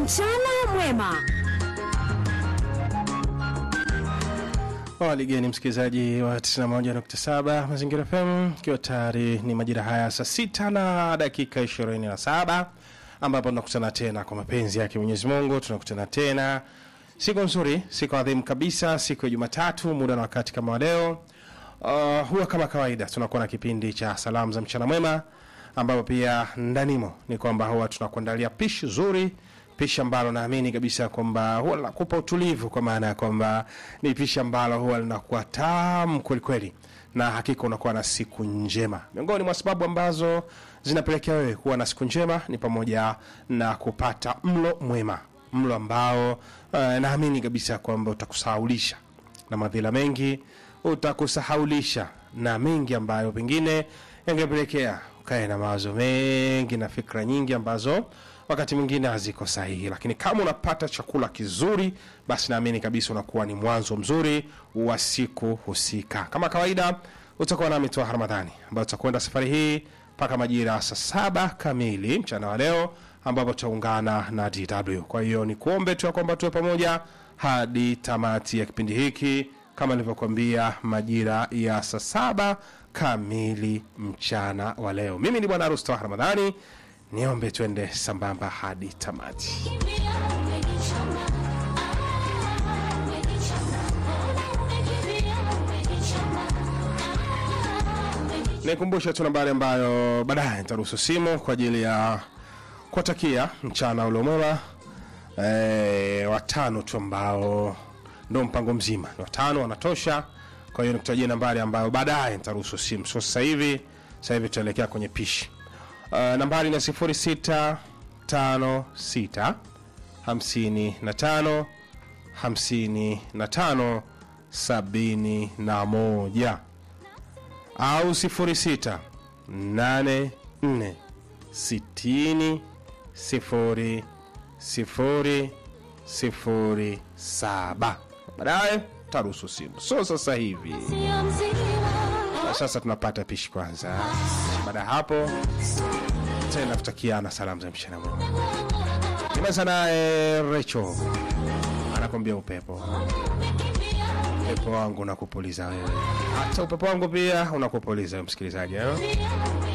Mchana mwema. Waligeni msikilizaji wa 91.7 Mazingira FM, ikiwa tayari ni majira haya saa sita na dakika 27 ambapo tunakutana tena kwa mapenzi yake Mwenyezi Mungu, tunakutana tena siku nzuri, siku adhimu kabisa, siku ya Jumatatu, muda na wakati kama wa leo. Uh, huwa kama kawaida tunakuwa na kipindi cha salamu za mchana mwema, ambapo pia ndanimo ni kwamba huwa tunakuandalia pishi zuri pishi ambalo naamini kabisa kwamba huwa linakupa utulivu, kwa maana ya kwamba ni pishi ambalo huwa linakuwa tamu kwelikweli, na hakika unakuwa na siku njema. Miongoni mwa sababu ambazo zinapelekea wewe kuwa na siku njema ni pamoja na kupata mlo mwema, mlo ambao uh, naamini kabisa kwamba utakusahaulisha na madhila mengi, utakusahaulisha na mengi ambayo pengine yangepelekea ukae na mawazo mengi na fikra nyingi ambazo wakati mwingine haziko sahihi, lakini kama unapata chakula kizuri, basi naamini kabisa unakuwa ni mwanzo mzuri wa siku husika. Kama kawaida, utakuwa nami Twaha Ramadhani ambayo tutakwenda safari hii mpaka majira ya saa saba kamili mchana wa leo, ambapo tutaungana na DW. Kwa hiyo ni kuombe tu ya kwamba tuwe pamoja hadi tamati ya kipindi hiki, kama nilivyokuambia, majira ya saa saba kamili mchana wa leo. Mimi ni Bwana Harusi Twaha Ramadhani, niombe twende sambamba hadi tamati. Nikumbushe tu nambari ambayo baadaye nitaruhusu simu kwa ajili ya kuwatakia mchana uliomwema e, watano tu ambao ndo mpango mzima ni watano wanatosha. Kwa hiyo nikutajia nambari ambayo baadaye nitaruhusu simu, so sasa hivi sasa hivi tutaelekea kwenye pishi. Uh, nambari ni sifuri sita tano sita hamsini na tano hamsini na tano sabini na moja au sifuri sita nane nne sitini sifuri sifuri sifuri saba. Baadaye taruhusu simu, so sasa hivi na sasa tunapata pishi kwanza. Baada ya hapo tena tutakiana salamu za mchana mwema. Kimeanza naye Recho anakwambia upepo, upepo wangu unakupuliza wewe, hata upepo wangu pia unakupuliza wewe msikilizaji eh?